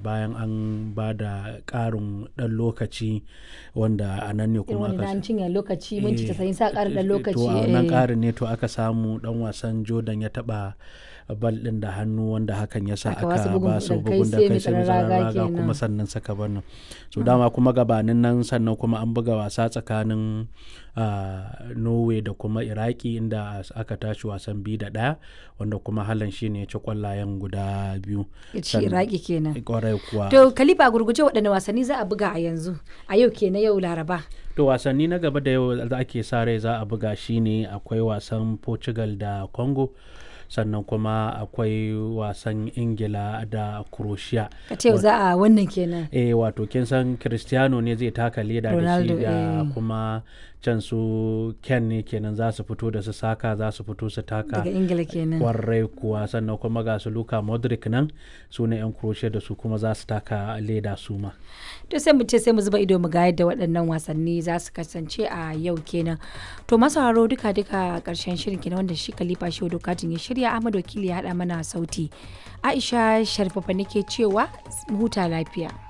bayan an ba da ƙarin ɗan lokaci wanda a nan ne irin kuma wani na aka an cinye lokaci minti Eh, 90 sa ƙara ɗan to lokaci a wannan eh. ƙarin ne to aka samu ɗan wasan jordan ya taɓa bal ɗin da hannu wanda hakan ya sa Aka aka ba su bugun ba su daga kai bugun da sai kai mai sai mai tsaron tsaron raga raga kuma kenan. sannan saka bannan so dama kuma gabanin nan sannan kuma an buga wasa tsakanin ah, norway da kuma iraki inda aka tashi wasan biyu da ɗaya wanda kuma halan shi ne ya ci kwallayen guda biyu ya ci Sannan- iraki kenan kwarai kuwa to kalifa gurguje waɗanne wasanni za a buga a yanzu a yau kenan yau laraba To wasanni na gaba da yau da ake sa rai za a buga shine akwai wasan Portugal da Congo sannan kuma akwai wasan Ingila da Croatia. ka ce yau za a wannan kenan Eh wato kin san Cristiano ne zai taka leda da Ronaldo, shi da eh. kuma can su Ken ne kenan za su fito da su saka za su fito su taka daga ingila kenan kwarai kuwa sannan kuma ga su Luka Modric nan su ne 'yan Croatia da su kuma za su taka leda su ma. to sai mu ce sai mu zuba ido mu ga yadda waɗannan wasanni za su kasance a yau kenan to masu haro duka duka ƙarshen shirin kenan wanda shi kalifa shi dokatin ya shirya ahmad wakili ya haɗa mana sauti aisha sharfafa nake cewa mu huta lafiya